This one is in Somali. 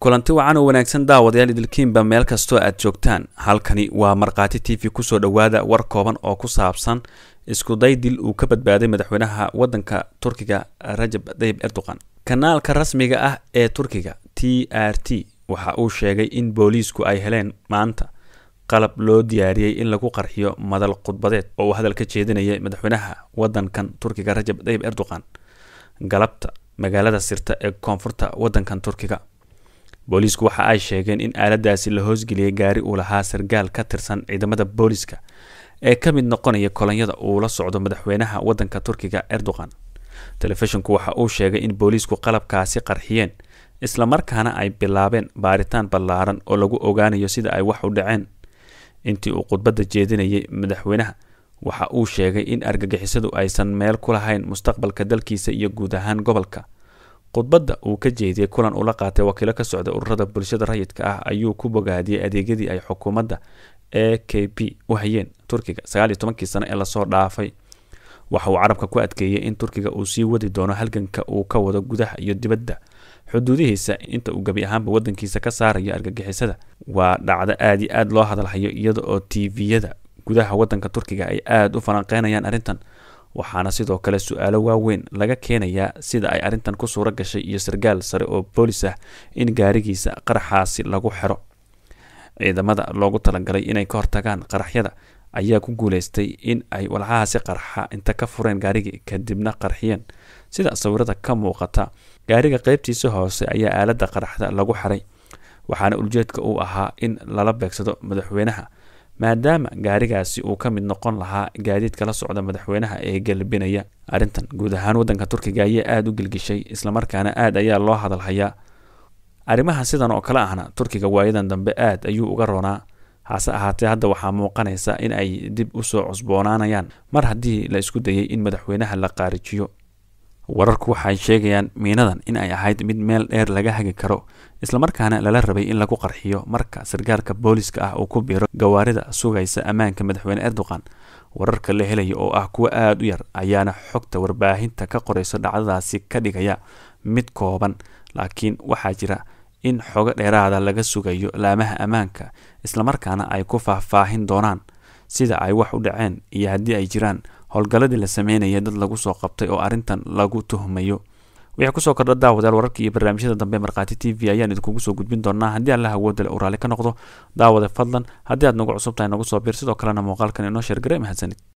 kulanti wacan oo wanaagsan daawadayaal idilkiinba meel kastoo aad joogtaan halkani waa markhaati t v kusoo dhowaada war kooban oo ku saabsan iskuday dil uu ka badbaaday madaxweynaha wadanka turkiga rajab tayyib erdogan kanaalka rasmiga ah ee turkiga t r t waxa uu sheegay in booliisku ay heleen maanta qalab loo diyaariyey in lagu qarxiyo madal khudbadeed oo uu hadal ka jeedinayay madaxweynaha wadankan turkiga rajab tayyib erdogan galabta magaalada sirta ee koonfurta wadankan turkiga booliisku waxa ay sheegeen in aaladaasi la hoosgeliyay gaari uu lahaa sargaal ka tirsan ciidamada booliiska ee ka mid noqonaya kolonyada uu la socdo madaxweynaha wadanka turkiga erdogan telefishinku waxa uu sheegay in booliisku qalabkaasi qarxiyeen islamarkaana ay bilaabeen baaritaan ballaaran oo lagu ogaanayo sida ay wax u dhaceen intii uu khudbadda jeedinayay madaxweynaha waxa uu sheegay in argagixisadu aysan meel ku lahayn mustaqbalka dalkiisa iyo guud ahaan gobolka khudbadda uu ka jeediyey kulan ula qaatay wakiilo ka socda ururada bulshada rayidka ah ayuu ku bogaadiyey adeegyadii ay xukuumadda e k p u hayeen turkiga sagaaliyo tobankii sano ee lasoo dhaafay waxa uu carabka ku adkeeyey in turkiga uu sii wadi doono halganka uu ka wado gudaha iyo dibadda xuduudihiisa inta uu gebi ahaanba wadankiisa ka saarayo argagixisada waa dhacdo aada iyo aada loo hadalhayo iyada oo tviyada gudaha wadanka turkiga ay aada u falanqeynayaan arrintan waxaana sidoo kale su-aalo waaweyn laga keenayaa sida ay arrintan ku suuro gashay iyo sargaal sare oo boolis ah in gaarigiisa qaraxaasi lagu xiro ciidamada loogu talagalay inay ka hortagaan qaraxyada ayaa ku guuleystay in ay walxahaasi qarxa inta ka fureen gaarigii kadibna qarxiyeen sida sawirada ka muuqata gaariga qeybtiisa hoose ayaa aalada qaraxda lagu xiray waxaana uljeedka uu ahaa in lala beegsado madaxweynaha maadaama gaarigaasi uu ka mid noqon lahaa gaadiidka la socda madaxweynaha ee galbinaya arrintan guud ahaan wadanka turkiga ayaa aada u gelgishay islamarkaana aada ayaa loo hadalhayaa arrimaha sidan oo kale ahna turkiga waayadan dambe aada ayuu uga roonaa hase ahaatee hadda waxaa muuqanaysa in ay dib usoo cusboonaanayaan mar haddii la isku dayay in madaxweynaha la qaarijiyo wararku waxay sheegayaan miinadan in ay ahayd mid meel dheer laga hagi karo islamarkaana lala rabay in lagu qarxiyo marka sargaalka booliska ah uu ku biiro gawaarida sugaysa ammaanka madaxweyne erdogan wararka la helaya oo ah kuwo aada u yar ayaana xogta warbaahinta ka qorayso dhacdadaasi ka dhigaya mid kooban laakiin waxaa jira in xogo dheeraada laga sugayo laamaha ammaanka islamarkaana ay ku faahfaahin doonaan sida ay wax u dhaceen iyo haddii ay jiraan howlgalladii la sameynaya dad lagu soo qabtay oo arrintan lagu tuhmayo wixii kusoo kordha daawadayaal wararka iyo barnaamijyada dambe markhaati t v ayaan idinkugu soo gudbin doonaa haddii alla awoodale uu raalli ka noqdo daawade fadlan haddii aad nagu cusub tahay nagu soo biir sidoo kalena muuqaalkan inoo sheergare mahadsanid